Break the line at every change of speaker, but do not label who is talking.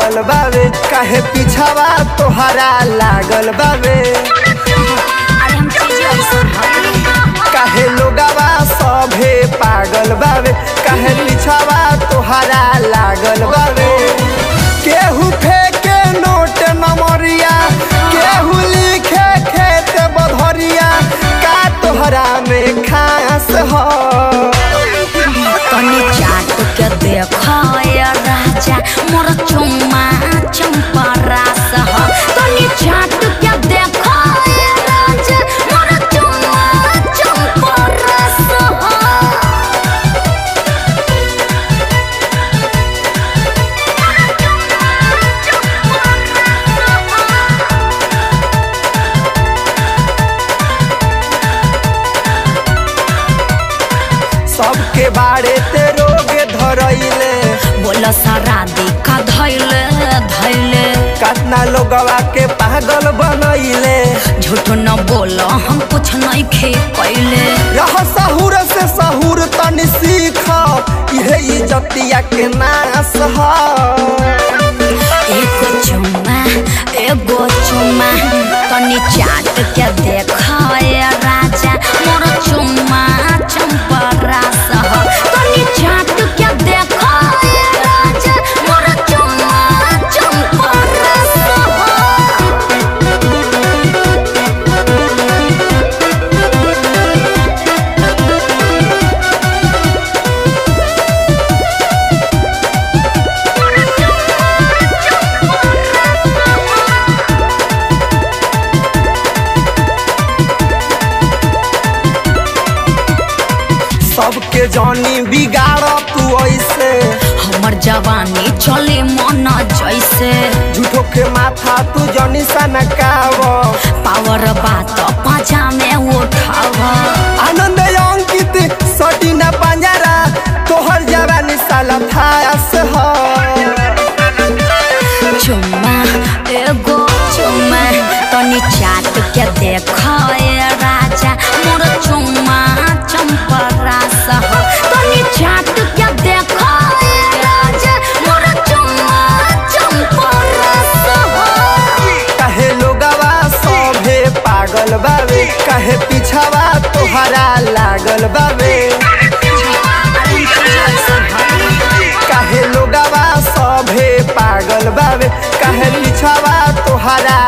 पागल बावे काहे पीछावा तोहरा लागल बावे
अरे हम चीज ऐसा
काहे लोगावा सभे पागल बावे काहे पीछावा तोहरा लागल बावे केहू फेंके नोट नमरिया केहू लिखे खेत बधरिया का तोहरा में खास हो
तनी चाट के देखो ये राजा मोर चुम्मा चंपा रास हो तनी चाट के देखो ये राजा मोर चुम्मा चंपा रास हो
सबके बारे ते रोग धरैले
बोला सारा देखा धैले धैले
कतना लोगवा के पागल बनैले
झूठ न बोलो हम कुछ नहीं खे कैले
रह सहूर से सहूर तनी सीख इहे इज्जतिया के नाश ह
एगो चुम्मा एगो चुम्मा तनी चाट के देखो ये राजा मोर चुम्मा चंपा रास हो तनी चाट के देखो ये राजा मोर चुम्मा चंपा रास हो
सबके जानी बिगाड़ तू ऐसे
हमर जवानी चले मन जैसे
झूठो के माथा तू जनी सनकाव
पावर बात पाजा में उठाव
आनंद अंकित सटीना पंजरा तोहर जवानी साला थास ह
चुम्मा एगो चुम्मा तनी चाट के देखो ये राजा मोर चुम्मा चंपा रास हो तनी चाट के देखो ये राजा मोर चुम्मा चंपा रास हो
कहे लोगवा सभे पागल बावे कहे पीछावा तोहरा लागल बावे काहे लोगवा सभे पागल बावे काहे पीछावा तोहरा